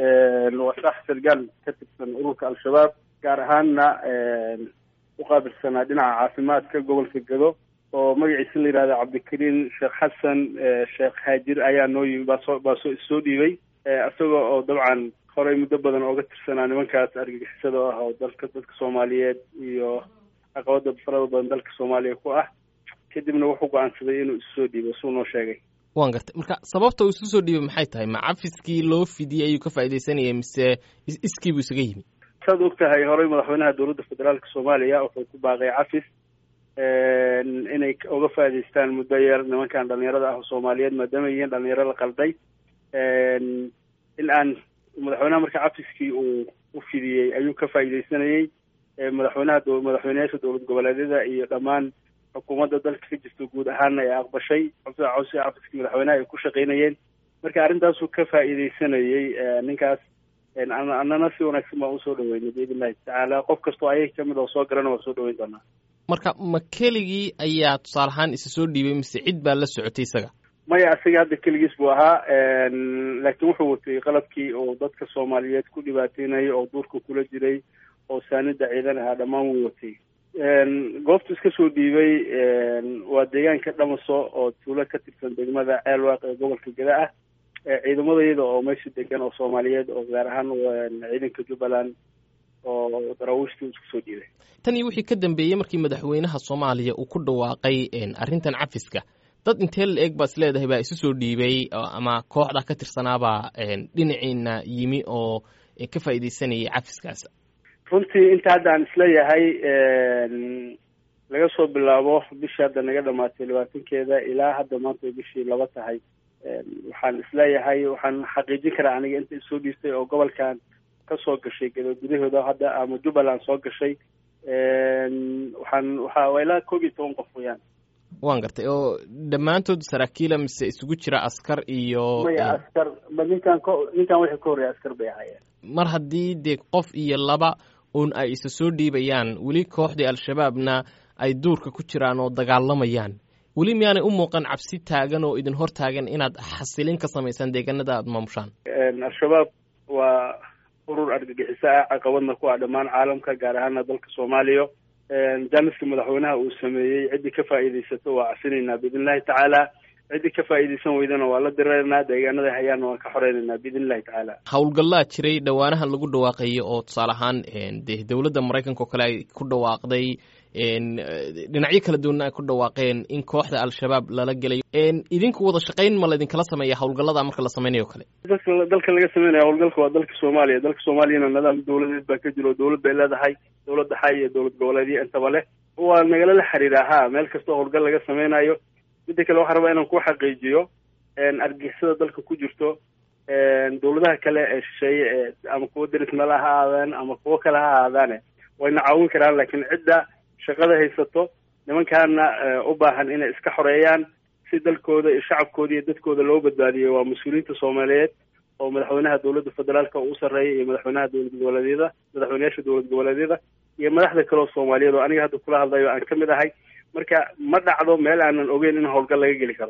waa sax sargaal ka tirsan ururka al-shabaab gaar ahaanna u qaabilsanaa dhinaca caafimaadka gobolka gado oo magaciisa la yihahda cabdikariin sheekh xasan sheekh haajir ayaa noo yimi baasoo baasoo issoo dhiibay isaga oo dabcan horey muddo badan ooga tirsanaa nimankaas argagixisada oo ah oo dalka dadka soomaaliyeed iyo caqabada farada badan dalka soomaaliya ku ah kadibna wuxuu go-aansaday inuu isu soo dhiibo suu noo sheegay waan gartay marka sababta uu isu soo dhiibay maxay tahay ma cafiskii loo fidiyey ayuu ka faaidaysanayay mise iskii buu isaga yimi saad og tahay horey madaxweynaha dowladda federaalka soomaaliya wuxuu ku baaqay cafis inay uga faa'idaystaan muddo yar nimankan dhalinyarada ah oo soomaaliyeed maadaama yihiin dhalinyaro la qalday in aan madaxweynaha marka cafiskii uu u fidiyey ayuu ka faa'iidaysanayey madaxweynaha madaxweyneyaasha dowlad goboleedyada iyo dhammaan xukuumadda dalka ka jirta guud ahaana ay aqbashay cawsi cafiskii madaxweynaha ay ku shaqaynayeen marka arrintaasuu ka faa'iidaysanayey ninkaas annana si wanaagsan baan usoo dhaweynay biidn illahi tacaala qof kastoo ayaga kamid oo soo galana waa soo dhaweyn doonaa marka ma keligii ayaa tusaale ahaan isa soo dhiibay mise cid baa la socotay isaga maya isaga hadda keligiis buu ahaa laakiin wuxuu watay qalabkii oo dadka soomaaliyeed ku dhibaateynayay oo duurka kula jiray oo saanida ciidan ahaa dhammaan wuu watay goobtu iska soo dhiibay waa deegaanka dhamaso oo tuulo ka tirsan degmada ceelwaaq ee gobolka gada ah ciidamadayada oo meesha degan oo soomaaliyeed oo gaar ahaan ciidanka jubbaland oo daraawiishtii isku soo dhiibay tan iyo wixii ka dambeeyey markii madaxweynaha soomaaliya uu ku dhawaaqay arrintan cafiska dad intee la eeg baa is leedahay baa isu soo dhiibay ama kooxda ka tirsanaabaa dhinaciina yimi oo ka faa'iidaysanayay cafiskaas runtii inta hadda aan isleeyahay laga soo bilaabo bishii hadda naga dhamaatay labaatankeeda ilaa hadda maanta ay bishii laba tahay waxaan isleeyahay waxaan xaqiijin karaa aniga inta isoo dhiistay oo gobolkan ka soo gashay gado gudahooda hadda ama jubbaland soo gashay waxaan waxa waa ilaa koob iyo toban qof weyaan waan gartay oo dhammaantood saraakiila mise isugu jira askar iyo maya askar ba ninkan ko ninkan wixii ka horreeya askar bay ahaayeen mar haddii dee qof iyo laba un ay isa soo dhiibayaan weli kooxdii al-shabaabna ay duurka ku jiraan oo dagaalamayaan weli miyaanay u muuqan cabsi taagan oo idin hor taagan inaad xasilin ka samaysaan deegaanada aada maamushaan al-shabaab waa urur argagixiso ah caqabadna ku ah dhammaan caalamka gaar ahaana dalka soomaaliya jaaniska madaxweynaha uu sameeyey ciddii ka faa'iidaysato waa casinaynaa biidn illahi tacaala ciddii ka faa'iidaysan weydana waa la diraynaa deegaanada hayaana waan ka xoreynaynaa biidn illahi tacaala howlgallaa jiray dhowaanahan lagu dhawaaqayo oo tusaale ahaan dee dowladda maraykanka oo kale ay ku dhawaaqday dhinacyo kala duwanna ay ku dhawaaqeen in kooxda al-shabaab lala gelayo idinku wada shaqayn ma laydinkala sameeya howlgallada marka la sameynayo kale dalka dalka laga sameynaya howlgalka waa dalka soomaaliya dalka soomaaliyana nidaam dowladeed baa ka jiro dowlad bay leedahay dowlad dhaxay iyo dowlad goboleedyo intaba leh waa nagala la xiriiraa ha meel kastoo howlgal laga sameynayo midda kale waxaan rabaa inaan ku xaqiijiyo argixisada dalka ku jirto dowladaha kale ee shisheeye ee ama kuwo derisnala ha ahaadaan ama kuwo kale ha ahaadaane wayna caawin karaan laakiin cidda shaqada haysato nimankaana u baahan inay iska xoreeyaan si dalkooda iyo shacabkooda iyo dadkooda loo badbaadiyo waa mas-uuliyiinta soomaaliyeed oo madaxweynaha dowladda federaalka uu sarreeya iyo madaxweynaha dowlad goboleedyada madaxweyneyaasha dowlad goboleedyada iyo madaxda kale oo soomaaliyeed oo aniga hadda kula hadlayo aan ka mid ahay marka ma dhacdo meel aanan ogeyn in howlgal laga geli karo